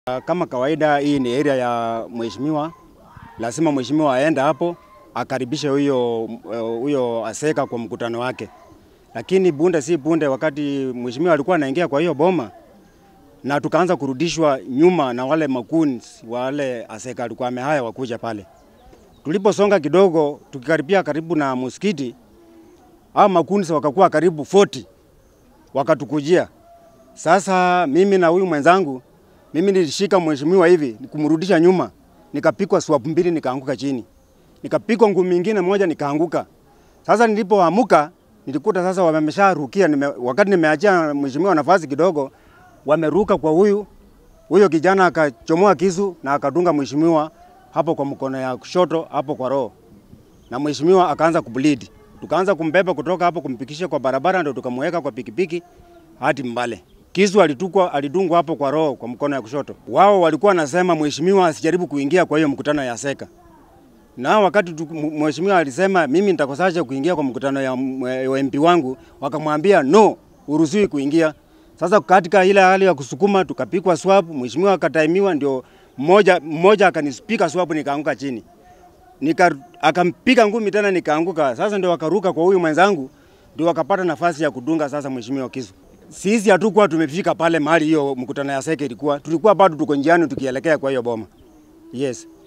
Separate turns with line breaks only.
Kama kawaida, hii ni area ya mheshimiwa, lazima mheshimiwa aende hapo akaribishe huyo huyo aseka kwa mkutano wake. Lakini bunde si bunde, wakati mheshimiwa alikuwa anaingia kwa hiyo boma na tukaanza kurudishwa nyuma na wale makuns wale aseka alikuwa amehaya wakuja pale. Tuliposonga kidogo, tukikaribia karibu na msikiti, hao makuns wakakuwa karibu 40 wakatukujia. Sasa mimi na huyu mwenzangu mimi nilishika mheshimiwa hivi kumrudisha nyuma, nikapikwa swap mbili, nikaanguka chini, nikapikwa ngumi nyingine moja, nikaanguka. Sasa nilipoamuka nilikuta sasa wamesharukia nime, wakati nimeachia mheshimiwa nafasi kidogo, wameruka kwa huyu huyo kijana, akachomoa kisu na akadunga mheshimiwa hapo kwa mkono ya kushoto hapo kwa roho, na mheshimiwa akaanza kubleed. Tukaanza kumbeba kutoka hapo kumpikisha kwa barabara, ndio tukamweka kwa pikipiki hadi Mbale. Kisu alitukwa alidungwa hapo kwa roho kwa mkono ya kushoto. Wao walikuwa wanasema mheshimiwa asijaribu kuingia kwa hiyo mkutano ya Seka. Na wakati mheshimiwa alisema mimi nitakosaje kuingia kwa mkutano ya, ya MP wangu, wakamwambia no, uruhusiwi kuingia. Sasa katika ile hali ya kusukuma tukapikwa swap, mheshimiwa akataimiwa, ndio mmoja mmoja akanispika swap, nikaanguka chini. Nika akampiga ngumi tena nikaanguka. Sasa ndio wakaruka kwa huyu mwenzangu, ndio wakapata nafasi ya kudunga sasa mheshimiwa kisu. Sisi hatukuwa tumefika pale mahali hiyo mkutano ya Seke ilikuwa, tulikuwa bado tuko njiani tukielekea kwa hiyo boma. Yes.